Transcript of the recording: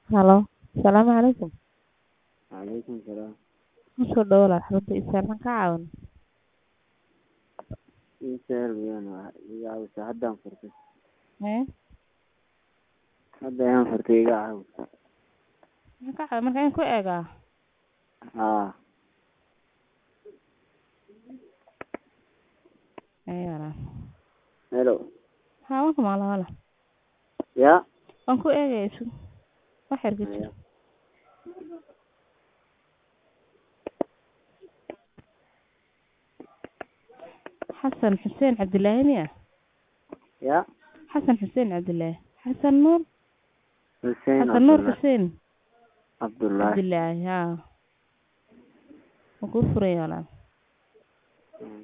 Halo, salaamu calaykum. Calaykum salaam. Kusoo dhawaad xarunta isaaran ka caawin. Ii sahal weeyaan waa iga caawisa haddaan furtay. Ee? Hadda ayaan furtay iga caawisa. Maxaa ka caawin marka in ku eegaa? Haa. Ayana. Hello. Haa, waan ku maqlaa walaal. Ya. Waan ku eegaya isu. Wax yar gudub. Haya. Xasan Xuseen Cabdilaahi miya? Ya. Xasan Xuseen Cabdilaahi. Xasan Nuur. Hussein Xasan Nuur Abdullah. Xuseen Abdullah. Cabdilaahi. Haa. Waan kuu furaya walaal. Hmm.